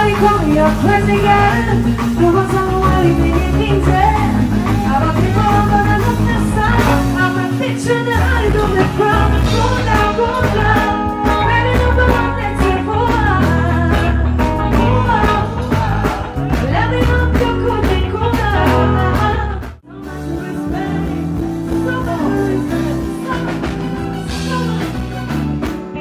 your place again. There was no way we can think that. I don't think I'm gonna look this side. I'm a picture that I don't make from. Go down, go down. Maybe not the one that's here for us. Oh, oh, oh. Let me know if you could be cooler. So much respect. So much respect. So much, so much.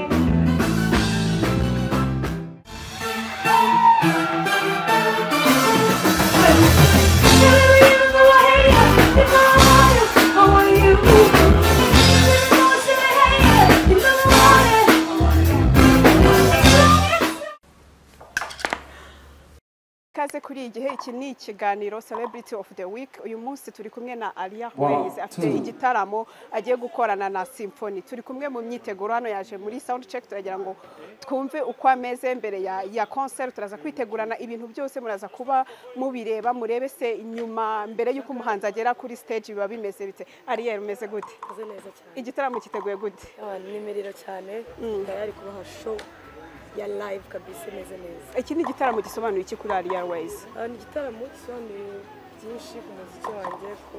Ikaze kuri iyi gihe iki ni ikiganiro Celebrity of the Week uyu munsi turi kumwe na Alia One, Ways afite two. igitaramo agiye gukorana na Symphony turi kumwe mu myiteguro hano yaje muri sound check turagira ngo twumve uko ameze mbere ya, ya concert turaza kwitegurana ibintu byose muraza kuba mubireba murebe se inyuma mbere y'uko umuhanzi agera kuri stage biba bimeze bite Ariel umeze gute Meze neza cyane igitaramo cyiteguye gute Ah, ni miriro cyane ndayari kubaha show ya live kabisa imeze neza iki ni igitaramo gisobanuye iki kuri Alia Ways Ah, ni igitaramo gisobanuye byinshi ku muziki wanjye ku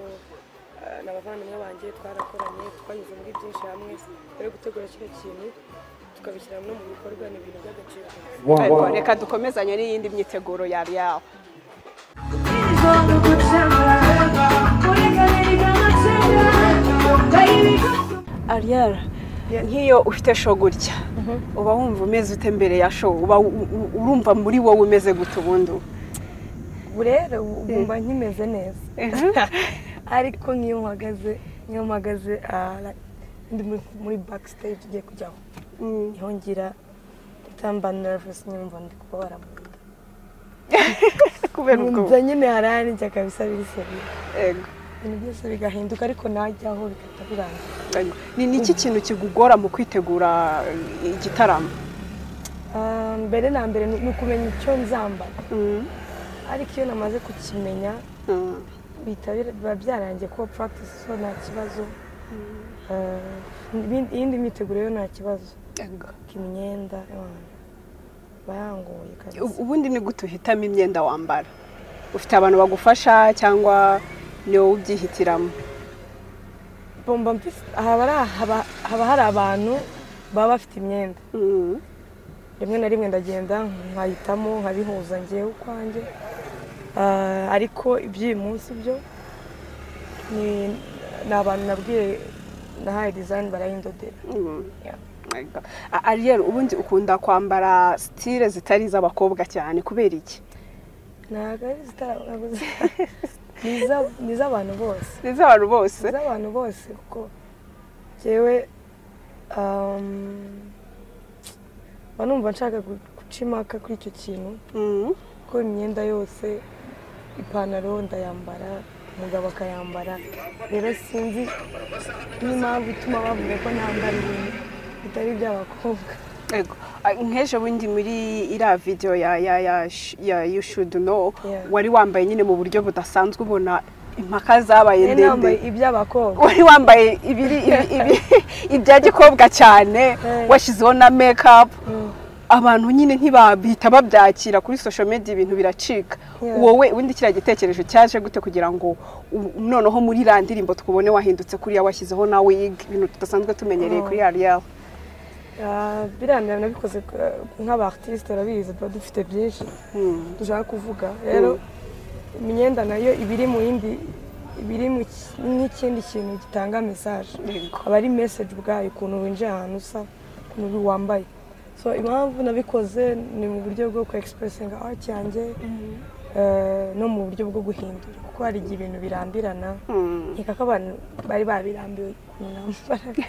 ah, n'abavandimwe banjye twarakoranye twanyuze muri byinshi hamwe rero gutegura kino kintu tukabishyira no mu bikorwa ni ibintu by'agaciro One, ariko one. reka dukomezanye n'iyindi myiteguro yari yawe Baby, come ariyara nk'iyo ufite show gutya uba wumva umeze ute mbere ya show uba u- u- urumva muri wowe umeze gute ubundi ubu rero ubu ngumva nkimeze neza ariko nk'iyo mpagaze nk'iyo mpagaze ah, like, ndi muri- muri backstage ugiye kujyaho niho ngira ndahita mba nervous nyumva ndi kubabara mu nda kubera ubwo numva nyine hararinjya kabisa biri seriye Ego, ibintu byose bigahinduka ariko najyaho bigahita birangira ego. ni iki kintu kigugora mu kwitegura igitaramo Ah, mbere na mbere ni ni ukumenya icyo nzambara ariko iyo namaze kukimenya Mm. bihita bir- biba byarangiye kuba practice so nta kibazo Ah, ibindi- iyindi myiteguro yo nta kibazo Ego. imyenda bayanguye U- kabisa ubundi ni gute uhitamo imyenda wambara ufite abantu bagufasha cyangwa ni wowe ubyihitiramo bomba mfise haba ari haba haba hari abantu baba bafite imyenda Mm. rimwe na rimwe ndagenda nkahitamo nkabihuza ngewe ukwanjye Ah, ariko iby'uyu munsi byo ni ni abantu nabwiye nahaye dizayini barayindodera Yeah. Ego. A- Ariel ubundi ukunda kwambara stile zitari iz'abakobwa cyane kubera iki ntabwo ari zitarabuze ni iz'abantu bose ni iz'abantu bose z'abantu bose kuko njyewe um, mba numva nshaka gu- guca impaka kuri icyo kintu Mm. kuko imyenda yose ipantaro ndayambara umugabo akayambara rero sinzi n'impamvu ituma bavuga ko ntambara ibintu bitari iby'abakobwa Ego. A- nk'ejo bundi muri iriya video ya ya ya sh- ya you should know Yeah. wari wambaye nyine mu buryo budasanzwe ubona impaka zabaye rero nambaye ndende iby'abakobwa wari wambaye ibiri ibi- ibi- ibya gikobwa cyane Yeah. washyizeho na make up Mm. abantu nyine ntibahita babyakira kuri social media ibintu biracika Yeah. wowe ubundi kiriya gitekerezo cyaje gute kugira ngo u- noneho muri iriya ndirimbo twubone wahindutse kuriya washyizeho na wig ibintu tudasanzwe tumenyereye kuri ya real Ah, birangira nabikoze eh, nk'abartiste urabizi tuba dufite byinshi Hmm. dushaka kuvuga rero imyenda nayo iba iri mu yindi iba iri mu ki- nk'ikindi kintu gitanga mesaje Yego. aba ari mesaje ubwayo ukuntu winjiye ahantu usa ukuntu wambaye so impamvu nabikoze ni mu buryo bwo ku expressinga art yanjye eh, no mu buryo bwo guhindura kuko hari igihe ibintu birambirana nkeka ko abantu bari babirambiwe nambara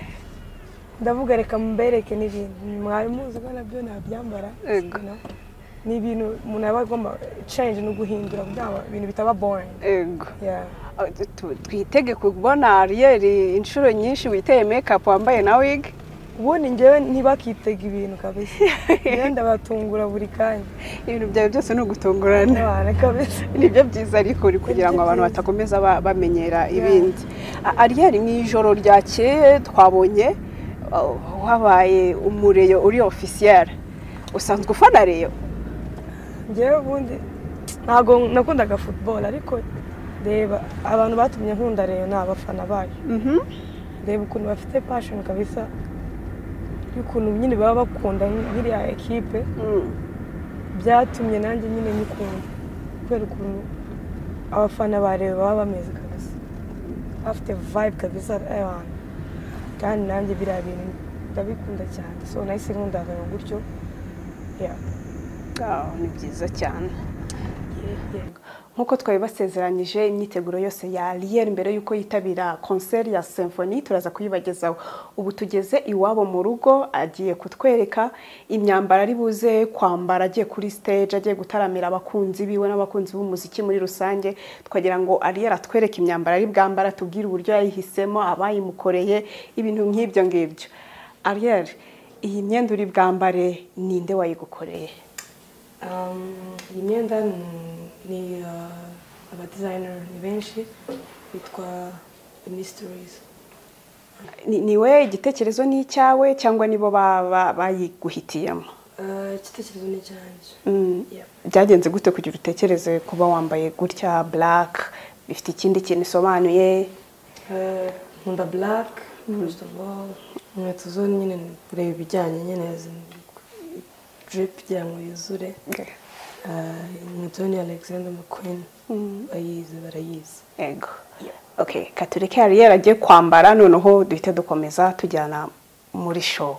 ndavuga reka mbereke n'ibintu mwari muzi ko nabyo nabyambara Yego. No? ni ibintu umuntu aba agomba change no guhindura kugira ngo ibintu bitaba boring Ego. yeah. Ah, tu- tu- twitege kubona Ariel inshuro nyinshi witeye make up wambaye na wig ubundi njyewe ntibakitega ibintu kabisa njyewe ndabatungura buri kanya ibintu byawe byose ni ugutungurana n'abantu kabisa nibyo byiza ariko uri kugira ngo abantu batakomeza ba- bamenyera ibindi A- Ariel mu ijoro ryakeye twabonye uh, wabaye umureyo uri ofisiyere usanzwe ufana reyo ngewe ubundi ntabwo nakundaga futuboro ariko reba abantu batumye nkunda rero ni abafana bacu Mhm. reba ukuntu bafite pashoni kabisa y'ukuntu nyine baba bakunda nk'iriya ekipe Mm. byatumye nanjye nyine nyikunda kubera ukuntu abafana bareba baba bameze kabisa bafite vibe kabisa abantu kandi nanjye biriya bintu ndabikunda cyane so nahise nkunda gutyo yeah. Ah, ni byiza cyane Yeah, yeah. nk'uko twari basezeranyije imyiteguro yose ya Ariel mbere y'uko yitabira konseri ya Symphony turaza kuyibagezaho ubu tugeze iwabo mu rugo agiye kutwereka imyambaro ari buze kwambara agiye kuri stage agiye gutaramira abakunzi biwe n'abakunzi b'umuziki muri rusange twagira ngo Ariel atwereke imyambaro ari bwambara tubwire uburyo yayihisemo abayimukoreye ibintu nk'ibyo ngibyo Ariel iyi myenda uri bwambare ninde wayigukoreye Um, iyi myenda ni- ni uh, abadizayineri ni benshi bitwa minisitirizi Ni- niwe igitekerezo ni icyawe cyangwa nibo ba- ba- bayiguhitiyemo igitekerezo ni cyanjye Mm. Yeah. byagenze gute kugira utekereze kuba wambaye gutya black bifite ikindi kintu isobanuye Uh, nkunda buraka first of all inkweto zo nyine kureba ibijyanye nyine diripi kugira ngo yuzure Uh, inkweto ni alexander mcqueen bayizi barayizi ego okay katureke ariyeri agiye kwambara noneho duhite dukomeza tujyana muri show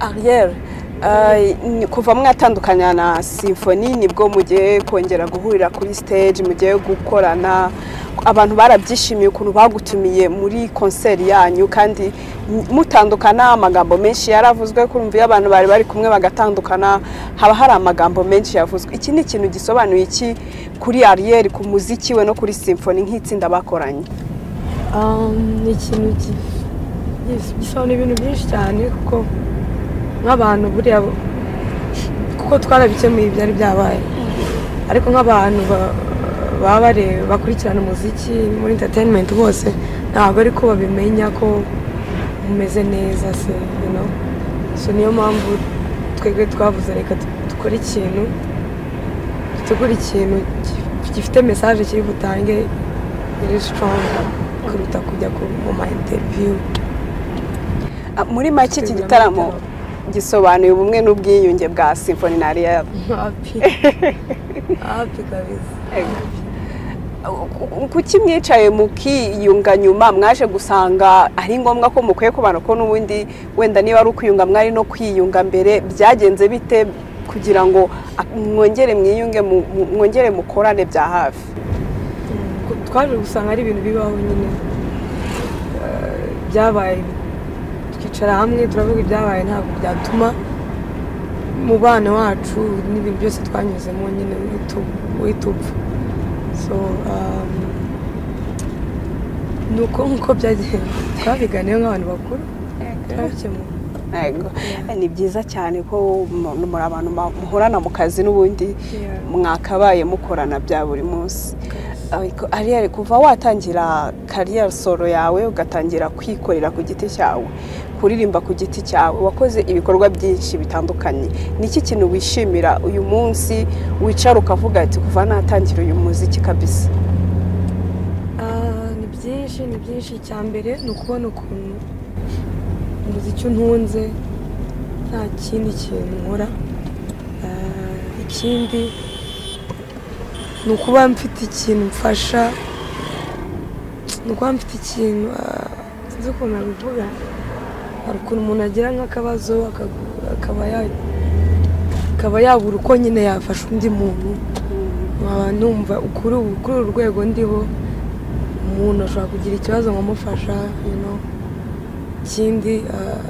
Ariel eh, ni- kuva mwatandukanya na Symphony nibwo mugiye kongera guhurira kuri stage mugiye gukorana abantu barabyishimiye ukuntu bagutumiye muri konseri yanyu kandi m- mutandukana amagambo menshi yaravuzwe kumva iyo abantu bari bari kumwe bagatandukana haba hari amagambo menshi yavuzwe iki ni ikintu gisobanuye iki kuri Ariel ku muziki we no kuri Symphony nk'itsinda bakoranye ni ikintu ki- yes, gisobanura ibintu byinshi cyane kuko nk'abantu buriya bo- kuko twarabikemuye ibyari byabaye ariko nk'abantu ba- baba bareba bakurikirana umuziki muri entertainment bose ntabwo ariko babimenya ko umeze neza se you know? so niyo mpamvu twebwe twavuze reka du- dukore ikintu dutegura ikintu gi- gifite mesaje kiri butange iri sitoranga kuruta kujya ku- mu ma interiviyu Ah, muri make iki gitaramo gisobanuye ubumwe n'ubwiyunge bwa Symphony na Ariel hapi hapi kabisa kuki mwicaye mukiyunga nyuma mwaje gusanga ari ngombwa ko mukwiye kubana ko n'ubundi wenda niba ari ukwiyunga mwari no kwiyunga mbere byagenze bite kugira ngo ah, mwongere mwiyunge mu- mu- mwongere mukorane bya hafi Ku- twaje gusanga ari ibintu bibaho nyine Eh, byabaye twicara hamwe turavuga ibyabaye ntabwo byatuma umubano wacu n'ibintu byose twanyuzemo nyine witu- witupfa so um, ni uko nk'uko byagenze twabiganiye nk'abantu bakuru turabikemura Ego. ni byiza cyane ko mu- muri abantu ma- muhorana mu kazi n'ubundi Yeah. mwakabaye mukorana bya buri munsi Ariko Ariel kuva watangira kariyeri solo yawe ugatangira kwikorera ku giti cyawe kuririmba ku giti cyawe wakoze ibikorwa byinshi bitandukanye ni iki kintu wishimira uyu munsi wicara ukavuga ati kuva natangira uyu muziki kabisa Ah, ni byinshi ni byinshi icya mbere ni ukubona ukuntu umuziki untunze nta kindi kintu nkora Ah, ikindi ni ukuba mfite ikintu mfasha ni ukuba mfite ikintu ah, sinzi ukuntu nabivuga hari ukuntu umuntu agira nk'akabazo akagu- akaba ya- akaba yabura uko nyine yafasha undi muntu nkaba numva kuri ubu kuri uru rwego ndiho umuntu ashobora kugira ikibazo nkamufasha you know. ikindi ah,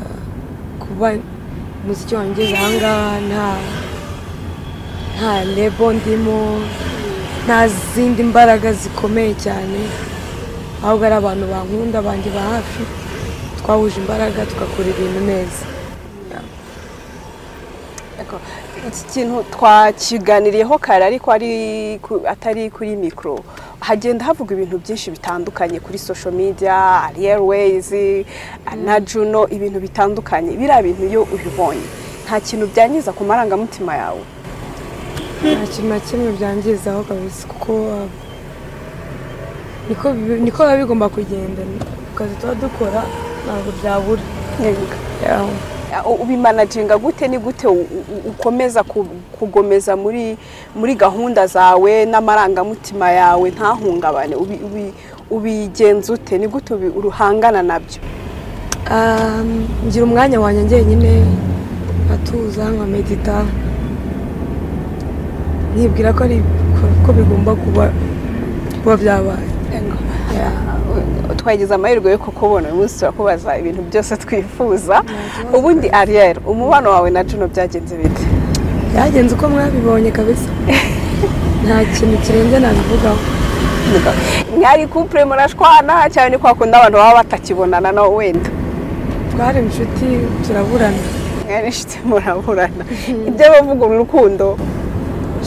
kuba umuziki wanjye ahangaha nta nta lebo ndimo nta zindi mbaraga zikomeye cyane ahubwo ari abantu bankunda banjye ba hafi twahuje imbaraga tugakora ibintu neza iki kintu twakiganiriyeho kare ariko ari ku- atari kuri mikoro hagenda havugwa ibintu byinshi bitandukanye kuri social media airways na juno ibintu bitandukanye biriya bintu iyo ubibonye nta kintu byangiza ku marangamutima yawe nta kintu na kimwe byangizaho kabisa kuko uh, niko bi- niko biba bigomba kugenda ku kazi tuba dukora ntabwo byabura Yeah. Uh, ubimanaginga gute ni gute u- u- ukomeza ku- kugomeza muri muri gahunda zawe n'amarangamutima yawe ntahungabane ubi- ubi- ubigenza ute ni gute ubi- uruhangana nabyo Um, ngira umwanya wanjye njyenyine nkatuza nkamedita nkibwira ko ari ko- ko bigomba kuba kuba byabaye twagize amahirwe yo kukubona uyu munsi turakubaza ibintu byose twifuza ubundi ariyeri umubano wawe na juno byagenze bite byagenze uko mwabibonye kabisa nta kintu kirenze nabivugaho mwari kupure murashwana cyane ni kwa kundi abantu baba batakibonana na wenda twari inshuti turaburana mwari inshuti muraburana ibyo bavuga mu rukundo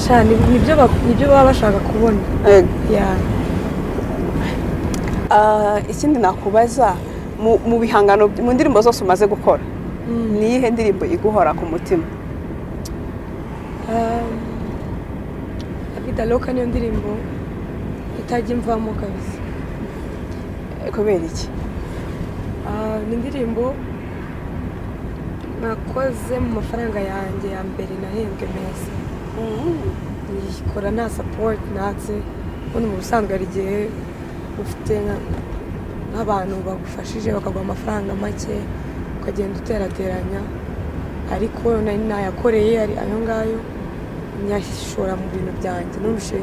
sha ni- nibyo bak- nibyo baba bashaka kubona Ego. Yeah. Ah, ikindi nakubaza mu mu bihangano mu ndirimbo zose umaze gukora ni iyihe ndirimbo iguhora ku mutima Um, Abida Loka niyo ndirimbo itajya imvamo kabisa kubera iki Ah, ni indirimbo nakoze mu mafaranga yanjye ya mbere nahembwe meza nyikora nta sapoti natse ubundi mu busanzwe hari igihe ufite nka- nk'abantu bagufashije bakaguha amafaranga make ukagenda uterateranya ariko nari nayakoreye ari ayo ngayo nyashora mu bintu byanjye numvise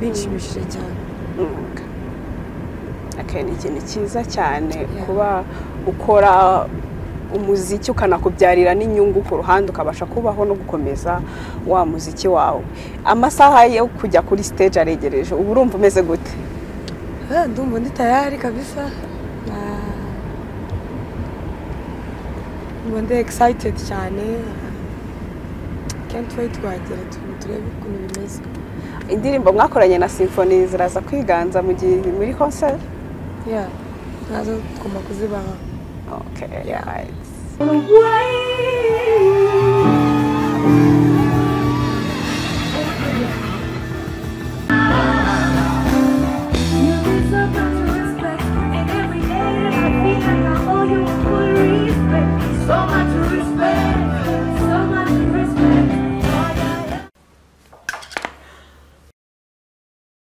binshimishije cyane umwuga Okay, ni ikintu cyiza cyane kuba ukora umuziki ukanakubyarira n'inyungu ku ruhande ukabasha kubaho no gukomeza wa muziki wawe amasaha yo kujya kuri stage aregereje ubu urumva umeze gute Ah, ndumva ndi tayari kabisa Ah, ndumva ndi excited cyane can't wait wagera tu- turebe ukuntu bimeze indirimbo mwakoranye na symphony ziraza kwiganza mu gihe muri concert yeah nazo tugomba kuzibaha okay right. Why?